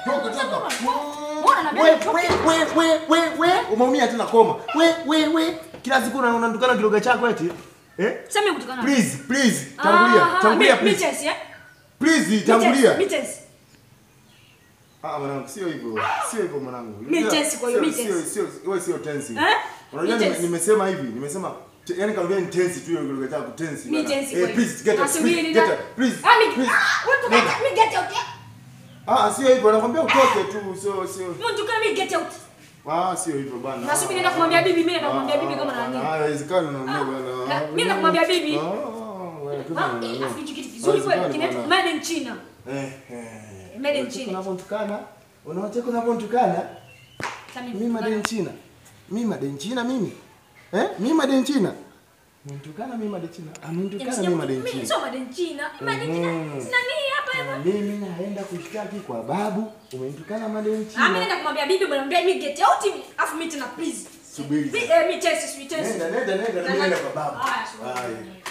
Toka toka. Mbona na We mimi we we we we we umeumia tena koma. We we we kila siku una- unatukana kiroga chako eti. Eh? Sema kutukana. Please, please, tangulia. Ah, Tangulia mi- please. Mitesi, eh? Please, tangulia. Mitesi, mitesi. Ah, mwanangu sio hivyo. Sio hivyo mwanangu. Mi tense kwa hiyo, mi Sio- tense. Sio sio wewe sio tense. Eh? Unajua Mi nime- tense. nimesema hivi, nimesema te- yaani karudia ni tense tu hiyo kiroga chako tense. Mi bana. tense kwa Eh, hiyo. please get up. Asubiri Please na- get up. Please. Ah, mi- please. ah, wewe Nenda. tukana, mi get out, eh? Ah, sio hivyo. Nakwambia utoke tu, sio sio. Mimi tukana, mi get out. Ah, sio hivyo bana. Nasubiri naenda kumwambia bibi, mimi naenda kumwambia bibi kama nani. Ah, haiwezekani unaongea bana. na- mimi nakumwambia bibi. Ah, wewe kama Ah, eh, unaongea. afu hicho kitu kizuri kweli, Haiwezekani kinaitwa bana. made in China. Eh, eh. Made in Unacheka China. unavyonitukana? Unacheka unavyonitukana? Sasa mimi Mimi made in nitukana. China. Mimi made in China mimi. Eh? Mimi made in China. Mnitukana mimi made in China. Amenitukana Yaani mimi made in mimi China. sio made in China. Made in China. Mhm. Sina nini hapa hapa. Mimi naenda kushtaki kwa babu. Umenitukana made in Ah, mimi China. naenda kumwambia bibi bwana, mwambie mi get out. mi- Afu mimi tena please. Subiri. Mi- eh, mi test, mi test. Nenda nenda nenda Na- nenda kwa babu. Haya, subiri. Haya.